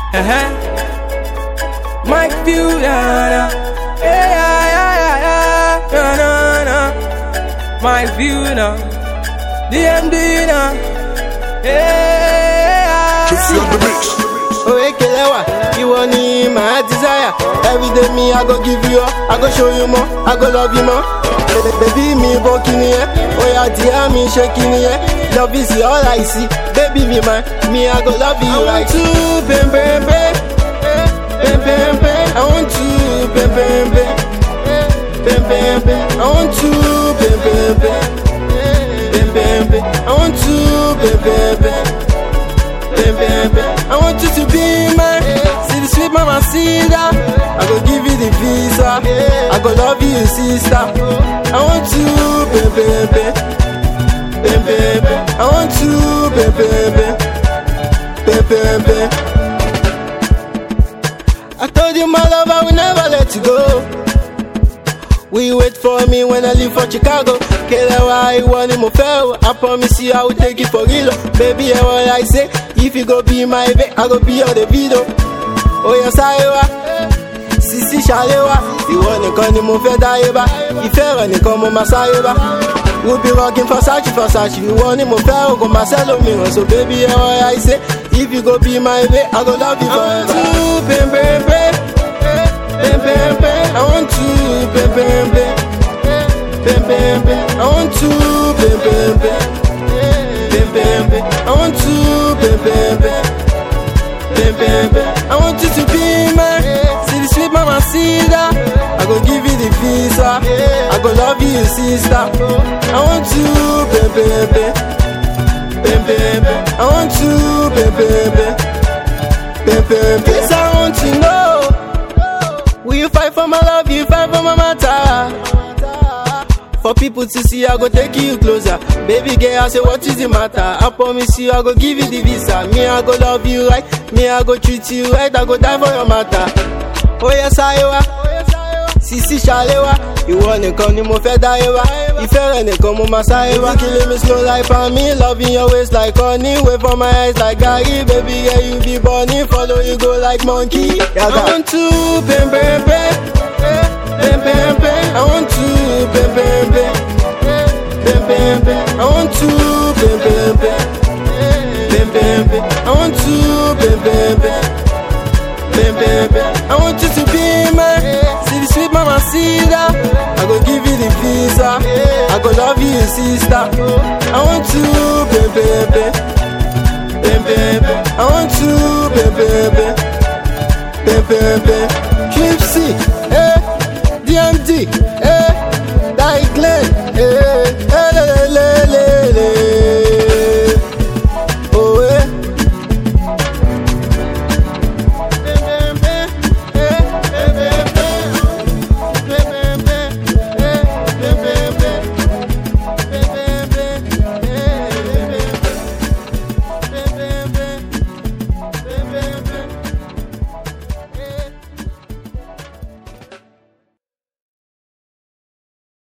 Uh-huh. Mike Fusion. Yeah, yeah, yeah, yeah, yeah. No, no, no. Mike Fusion. DMD now. Yeah. Gypsy on the mix. Orekelewa, ìwọ ni my desire. Everyday me, I go give you all. I go show you more. I go love you more. Baby, baby mi bọ́ kíni yẹn. Oya díẹ̀ mi ṣe kíni yẹn. Love is all I see. Baby be mine. Me, I go love you right. I want to bam bam bam. Bam bam bam. I want to bam bam bam. Bam bam bam. I want to bam bam bam. Bam bam bam. I want to bam bam bam. Bam, bam, bam. I want you to be mine. See the sweet mama, see that. I go give you the visa. I go love you, sister. I want you, baby, baby. Bam, bam, bam. I want you, baby, baby. Bam, bam, bam. I told you my love, I will never let you go. Will you wait for me when I leave for Chicago? Kelewa, ìwọ ni mo fẹ́ o. I promise you I will take it for real. o. Baby, ẹ what I say. If you go be my babe, I go be your Davido. Oya sáré wá, sisi ṣàlẹ̀ wá. Ìwọ nìkan ni mo fẹ́ dáyé bá. Ìfẹ́ rẹ̀ nìkan mo máa sáré bá. We'll be rocking Versace, Versace. Ìwọ ni mo fẹ́ o, kò máa sẹ́ lómìíràn. So baby, ẹ what I say. If you go be my babe, I go love you forever. I want you, babe, babe, babe. Bam, bam, bam. I want you, bam, bam, bam. Bam, bam, bam. I want you, bam, bam, bam. Bam, bam, bam. I want you, bam, bam, bam. Bam, bam, bam. I want you to be mine. See the sweet mama, see that. I go give you the visa. I go love you, sister. I want you, bam, bam, bam. Bam, bam, bam. I want you, bam, bam, bam. Bam, bam, bam. This I want to know. Will you fight for my love? You fight for my matter. For people to see, I go take you closer. Baby girl, I say, what is the matter? I promise you, I go give you the visa. Me, I go love you right. Me, I go treat you right. I go die for your matter. Oh yes, I wa. Sisi ṣàlẹ́wà, ìwọ nìkan ni mo fẹ́ dáyé wá. Ìfẹ́ rẹ̀ nìkan mo máa sáré wá. Killing me slow like palmy, loving your waist like honey. Wait for my eyes like Gary, baby yeah you be bunny. Follow you go like monkey. I want to bam bam bam, bam bam bam. I want to bam bam bam, bam bam bam. I want to bam bam bam, bam bam bam. I want to bam bam bam, bam bam bam. I want you to be mine. See the sweet mama, see that. I go give you the visa. I go love you, sister. I want you, baby, baby. Baby, baby. I want you, baby, baby. Baby, baby.